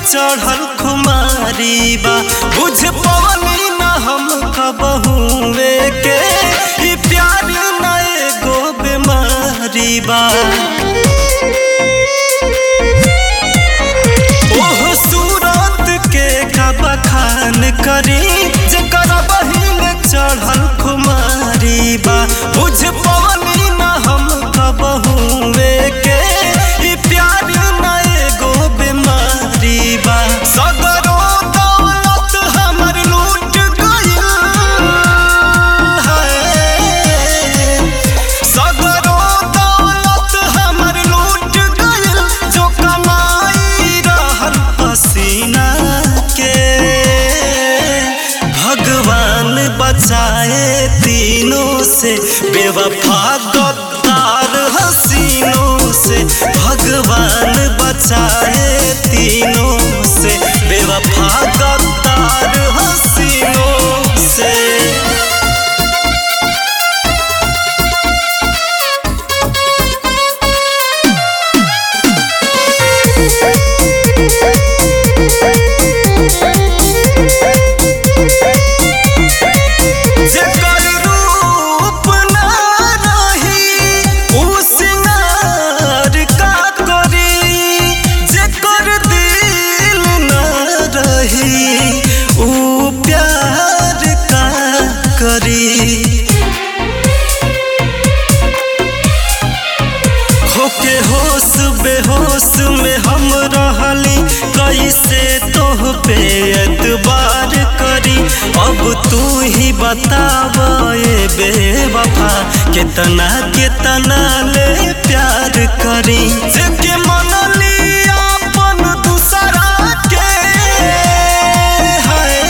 चढ़ल खुमारी बा बुझ पवनी न हम कबहुए के ई प्यार न एगो बीमारी बा ओह सूरत के का बखान करी जेकर बहिन चढ़ल खुमारी बा बुझ पवनी न हम कबहुए के ई प्यार न एगो बीमारी बा सगरो दौलत हमर लूट गइल है सगरो दौलत हमर लूट गइल जो कमाई रहल पसीना के भगवान बचाए तीनों से बेवफा गद्दार हसीनों से भगवान बचाए तीनों से बेवफा गद्दार हसीनों से जेकर रूप ना रही उ सिंगार का करी जेकर दिल ना रही उ प्यार का करी होके होश बेहोश में हम रहली कैसे तोह पे एतबार करी अब तू ही बताव ए बेवफा कितना कितना ले प्यार करी जेके मनली अपन दूसरा के है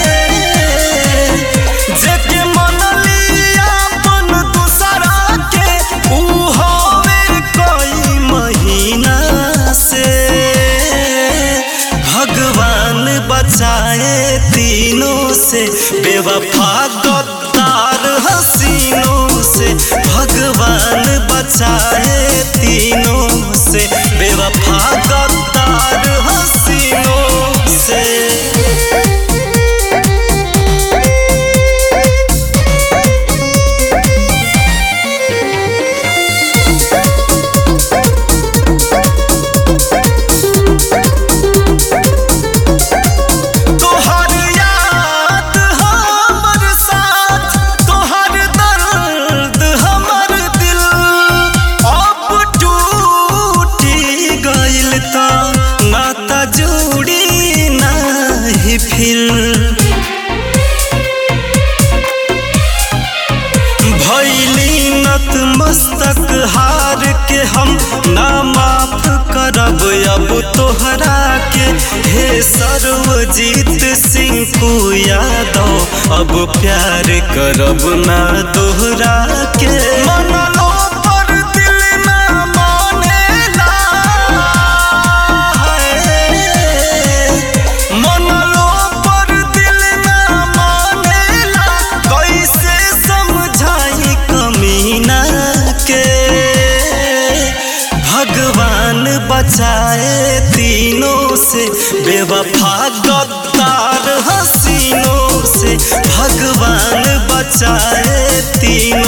जेके मनली अपन दूसरा के ऊ होवे कोई महीना से भगवान बचाए तीनों से बेवफा गद्दार हसीनों से भगवान बचाए तीनों से बेवफा गद्दार हसीनों से तोहर याद हमर साथ तोहर दर्द हमर दिल अब टूटी गइल त नाता जोड़ी नाही फिर भैली नत मस्तक हार के हम ना माफ करब अब तोहरा के हे सर्वजीत सिंह को यादव अब प्यार करब ना दोहरा के मनलो पर दिल ना मानेला है। मनलो पर दिल ना मानेला कैसे समझाई कमीना के भगवान बचाए तीनों से बेवफा गद्दार हसीनों से भगवान बचाए तीनों